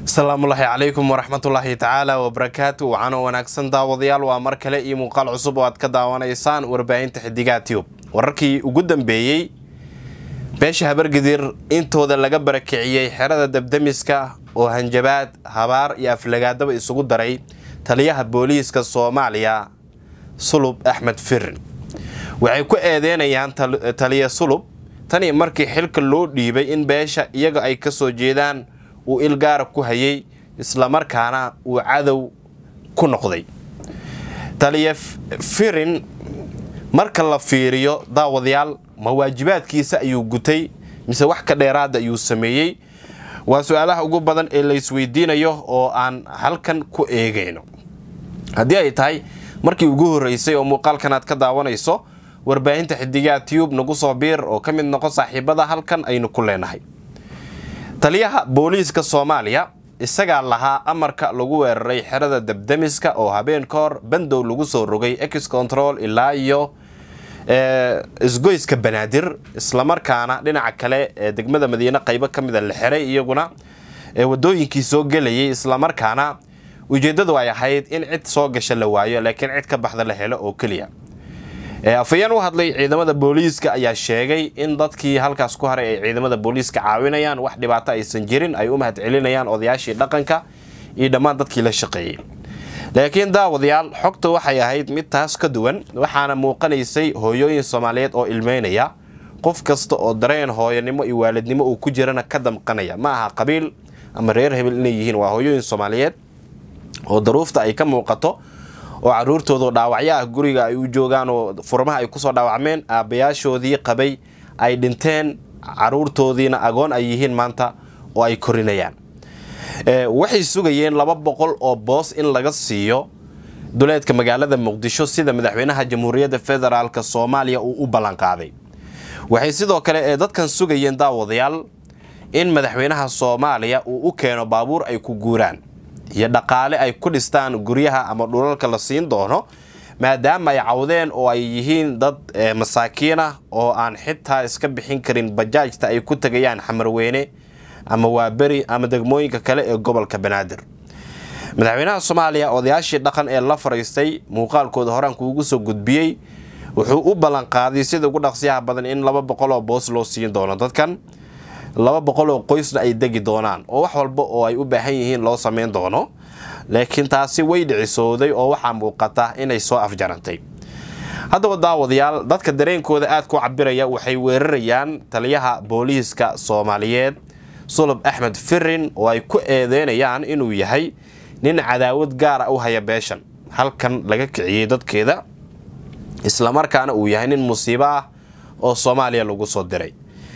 asalaamullaahi calaykum waraxmatullaahi tacaala wabarakaatu waxaana wanaagsan daawadayaal waa mar kale iyo muuqaal cusub oo aad ka daawanaysaan warbaahinta xidigaha tiyub wararkii ugu dambeeyey beesha habargidir intooda laga barakiciyey xerada dabdemiska oo hanjabaad habaar iyo aflagaadaba isugu daray taliyaha booliiska soomaaliya sulub axmed firin waxay ku eedeynayaan taliya sulub tani markii xilka loo dhiibay in beesha iyaga ay ka soo jeedaan uu ilgaara ku hayay islamarkaana uu cadow ku noqday taliya firin marka la fiiriyo daawadayaal ma waajibaadkiisa ayuu gutay mise wax ka dheeraada ayuu sameeyey waa su-aalaha ugu badan ee laysweydiinayo oo aan halkan ku eegayno haddii ay tahay markii ugu horreysay oo muuqaalkan aad ka daawanayso warbaahinta xidigaha tiyub nagu soo biir oo ka mid noqo saaxiibada halkan aynu ku leenahay taliyaha booliiska soomaaliya isagaa lahaa amarka lagu weeraray xerada dabdemiska oo habeen ka hor bandow lagu soo rogay ex control ilaa iyo isgoyska banaadir islamarkaana dhinaca kale ee degmada madiine qaybo ka mida la xiray iyaguna wadooyinkii soo gelayay islamarkaana ujeeddadu ay ahayd in cid soo gasha la waayo laakiin cid ka baxda la helo oo keliya afayeen u hadlay ciidamada booliiska ayaa sheegay in dadkii halkaas ku haray ay ciidamada booliiska caawinayaan wax dhibaato aysan jirin ay u mahad celinayaan odayaashii dhaqanka iyo dhammaan dadkii la shaqeeyey laakiin daawadayaal xogta waxay ahayd mid taas ka duwan waxaana muuqanaysay hooyooyin soomaaliyeed oo ilmeynaya qof kasta oo dareen hooyanimo iyo waalidnimo uu ku jirana ka damqanaya ma aha qabiil ama reer hebel inay yihiin waa hooyooyin soomaaliyeed oo daruufta ay ka muuqato oo caruurtooda dhaawacyo ah guriga ay u joogaan oo furmaha ay kusoo dhaawacmeen aabbayaashoodii qabay ay dhinteen caruurtoodiina agoon ay yihiin maanta oo ay korinayaan waxay sugayeen laba boqol oo boos in laga siiyo duleedka magaalada muqdisho sida madaxweynaha jamhuuriyadda federaalk soomaaliya uu u ballanqaaday waxay sidoo kale ee dadkan sugayeen daawadayaal in madaxweynaha soomaaliya uu u keeno baabuur ay ku guuraan iyo dhaqaale ay ku dhistaan guryaha ama dhulalka la siin doono maadaama ay cawdeen oo ay yihiin dad masaakiin ah oo aan xitaa iska bixin karin bajaajta ay ku tegayaan xamarweyne ama waaberi ama degmooyinka kale ee gobolka banaadir madaxweynaha soomaaliya odayaashii dhaqan ee la fariistay muuqaalkooda horaan kuugu soo gudbiyey wuxuu u ballanqaaday sida ugu dhaqsiyaha badan in laba boqol oo boos loo siin doono dadkan laba boqol oo qoysna ay degi doonaan oo wax walba oo ay u baahan yihiin loo sameyn doono laakiin taasi way dhicisooday oo waxaa muuqata inay soo afjarantay haddaba daawadayaal dadka dareenkooda aad ku cabiraya waxay weerarayaan taliyaha booliiska soomaaliyeed sulub axmed firin oo ay ku eedeynayaan inuu yahay nin cadaawad gaara u haya beeshan halkan laga kiciyey dadkeeda islamarkaana uu yahay nin musiibo ah oo soomaaliya lagu soo diray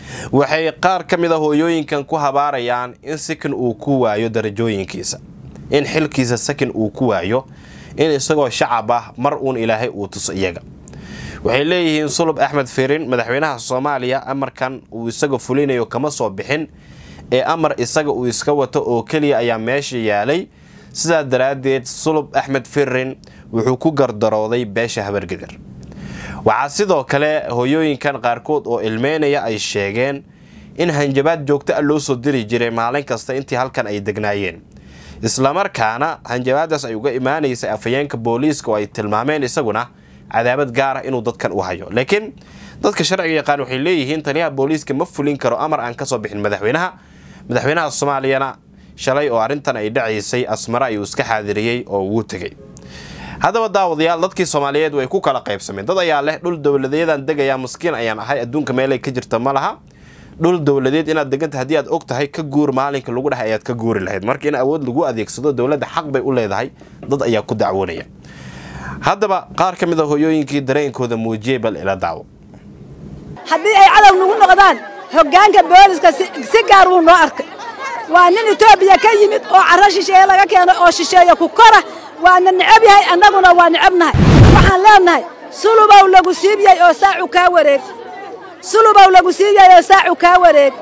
waxay qaar ka mid a hooyooyinkan ku habaarayaan in sakin uu ku waayo darajooyinkiisa in xilkiisa sakin uu ku waayo in isagoo shacab ah mar uun ilaahay uu tuso iyaga waxay leeyihiin sulub axmed firin madaxweynaha soomaaliya amarkan uu isaga fulinayo kama soo bixin ee amar isaga uu iska wato oo keliya ayaa meesha yaalay sidaa daraaddeed sulub axmed firin wuxuu ku gardarooday beesha habargidir waxaa sidoo kale hooyooyinkan qaarkood oo ilmeynaya ay sheegeen in hanjabaad joogto ah loo soo diri jiray maalin kasta intii halkan ay degnaayeen islamarkaana hanjabaadaas ay uga imaanaysay afhayeenka booliiska oo ay tilmaameen isaguna cadaabad gaar ah inuu dadkan u hayo laakiin dadka sharciga yaqaan waxay leeyihiin taliyaha booliiska ma fulin karo amar aan kasoo bixin madaxweynaha madaxweynaha soomaaliyana shalay oo arrintan ay dhacaysay asmare ayuu iska xaadiriyey oo wuu tegay haddaba daawadayaal dadkii soomaaliyeed way ku kala qaybsameen dad ayaa leh dhul dowladeedaan degayaa maskiin ayaan ahay adduunka meelay ka jirta ma laha dhul dowladeed inaad deganta haddii aad og tahay ka guur maalinka lagu dhahay ayaad ka guuri lahayd marka in awood lagu adeegsado dowladda xaq bay u leedahay dad ayaa ku dacwoonaya haddaba qaar ka mid a hooyooyinkii dareenkooda muujiyey bal ila daawo haddii ay cadow nagu noqdaan hoggaanka booliska si gaar wuu noo arkay waa nin etoobiya ka yimid oo carro shisheeye laga keeno oo shisheeya ku kora waana necab yahay annaguna waa necabnahay waxaan leennahay sulubow lagu siibiyey oo saacu kaa wareeg sulubow lagu siibiyey oo saacu kaa wareeg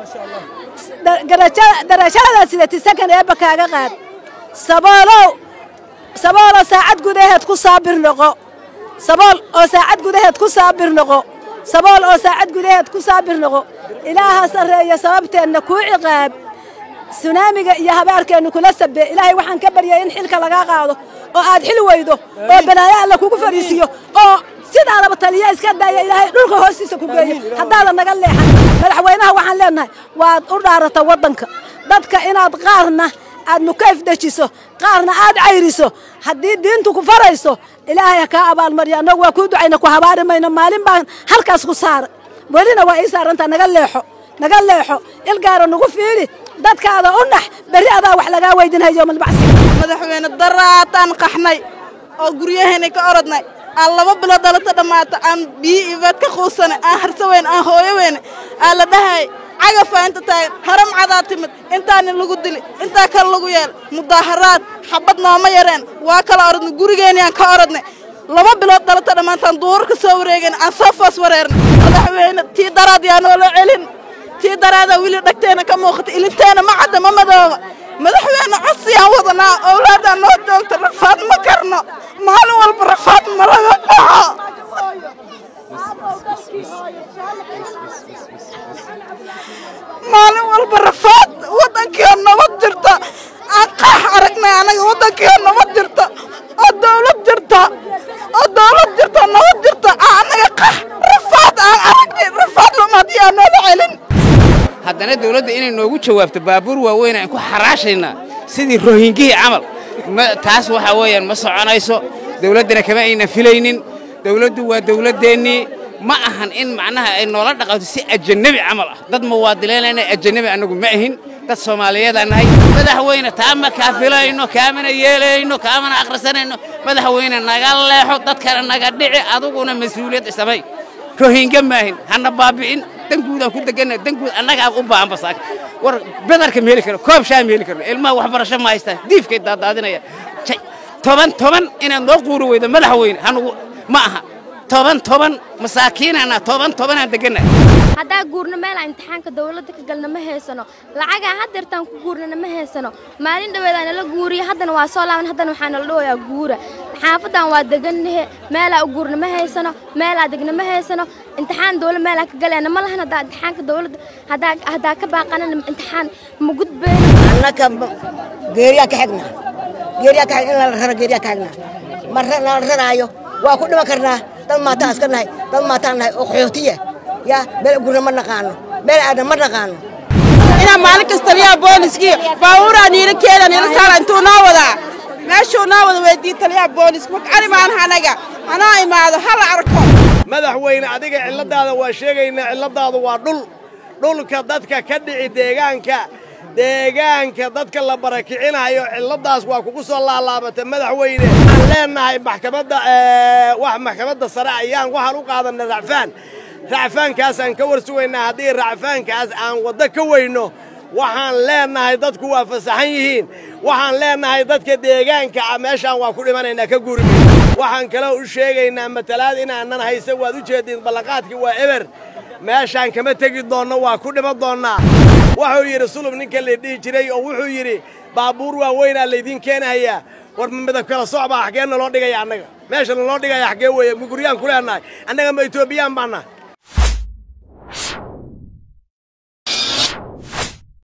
darajadadaa sidati sakan eebba kaaga qaad saboolow sabooloo saacad gudaheed ku saabir noqo sabool oo saacad gudaheed ku saabir noqo sabool oo saacad gudaheed ku saabir noqo ilaaha sarreeya sababteenna kuu ciqaab sunaamiga iyo habaarkeennu kula sabee ilaahay waxaan ka baryay in xilka lagaa qaado oo aad xil weydo oo balaayo alla kugu fadhiisiiyo oo sidaadaba taliya iska daaya ilaahay dhulka hoostiisa ku geeyo haddaadan naga leexan madaxweynaha waxaan leenahay waad u dhaarata waddanka dadka inaad qaarna aad mukayf dejiso qaarna aad cayriso haddii diintu ku farayso ilaahay ha kaa abaalmaryo annagu waa kuu ducayna ku habaari mayno maalin baan halkaas ku saaray welina waa ii saarantaa naga leexo naga leexo ilgaara nagu fiili dadkaada u nax berri adaa wax lagaa weydinaya yowmalbacsi madaxweyne daraataan qaxnay oo guryaheena ka orodnay aan laba bilood dhalata dhammaata aan biyo iibaad ka quusanay aan harsa weyne aan hooyo weyne aan la dhahay cagafaa inta taagan haram cadaa timid intaani lagu dili intaa kale lagu yeel mudaaharaad xabad nooma yareen waa kala orodnay gurigeeniyaan ka orodnay laba bilood dhalata dhammaantaan duurka soo wareegeen aan soo foos wareernay madaxweyne tii daraad yaa noola celin tii daraadaa weli dhagteena ka muuqata ilinteena ma cadda ma madooba madaxweyne codsiyaan wadanaa owlaadaan noo joogta rafaad ma karno maalin walba rafaad ma laga dhaco maalin walba rafaad waddankiio nabad jirta aan qaax aragnay anaga waddankiio nabad jirta oo dawlad jirta oo dawlad jirta nabad jirta aan anaga qaax rafaad aan aragnay rafaad lumaadii aan noola celin haddana dawladda inay noogu jawaabto baabuur waaweyn aan ku xaraashaynaa sidii rohingihii camal taas waxaa weeyaan ma soconayso dawladdana kama ayna filaynin dawladdu waa dawladdeennii ma ahan in macnaha ay noola dhaqanto si ajanebi camal ah dad muwaadiliinayna ajanebi annagu ma ahin dad soomaaliyeedaan nahay madaxweyne taa ma kaafilayno kaamana yeelayno kaamana akhrisanayno madaxweyne naga leexo dadkana naga dhici aduguna mas-uuliyad samay rohinga maahin hana baabi'in danguudaan ku deganna danguud annagaa u baahan basaak war bedarka ma heli karno koob shaa ma heli karno ilmaha waxbarasho ma haystaan diifkay daadaadinaya toban toban inaad noo quuri weydo madaxweyne hanugu ma aha toban toban masaakiinana toban tobanaan deganna haddaa guurno meelaa imtixaanka dawladda ka galna ma haysano lacagaa haddeertaan ku guurnana ma haysano maalin dhaweedaa nala guuriya haddana waa soo laaban haddana waxaa nala dhawayaa guura xaafaddan waa degannahe meelaa u guurna ma haysano meelaa degna ma haysano imtixaan dawlad meelaa ka galayna ma lahan haddaa imtixaanka dawladda haddaa haddaa ka baaqanana imtixaan ma gudbayno annaka geeriyaa ka xigna geeriyaa ka xig in lala raro geeriyaa ka xigna ma nala raraayo waa ku dhiman karnaa dad maataan iska nahay dad maataan nahay oo qaxootiya yaa meel gurna ma naqaano meel aadna ma naqaano inaan maalin kasta taliyaha booliskii baabuuraa niila keeda niila saara intuu noo wadaa meeshuu noo wada weydii taliyaha booliska makcani baan anaga hanoo imaado hala arko madaxweyne adiga cilladaada waa sheegaynaa cilladaadu waa dhul dhulka dadka ka dhici deegaanka deegaanka dadka la barakicinayo cilladaas waa kugu soo laalaabata madaxweyne waxaan leennahay maxkamadda wax maxkamadda sare ayaan waxaan u qaadanay racfaan racfaankaasaan ka war sugaynaa haddii racfaankaas aan waddo ka weyno waxaan leennahay dadku waa fasaxan yihiin waxaan leennahay dadka deegaanka ah meeshaan waa ku dhimanaynaa ka guurime waxaan kaloo u sheegaynaa matalaad inaanan haysan waad u jeediin ballanqaadkii waa eber meeshaan kama tegi doonno waa ku dhiman doonnaa wuxuu yidhi sulub ninka la dhihi jiray oo wuxuu yidhi baabuur waaweynaa laydiin keenahayaa war midab kala socbaa xaggee naloo dhigaya annaga meesha naloo dhigaya xaggee weeye ma guryaan ku leennahay annaga ma etoobiyaan baannahay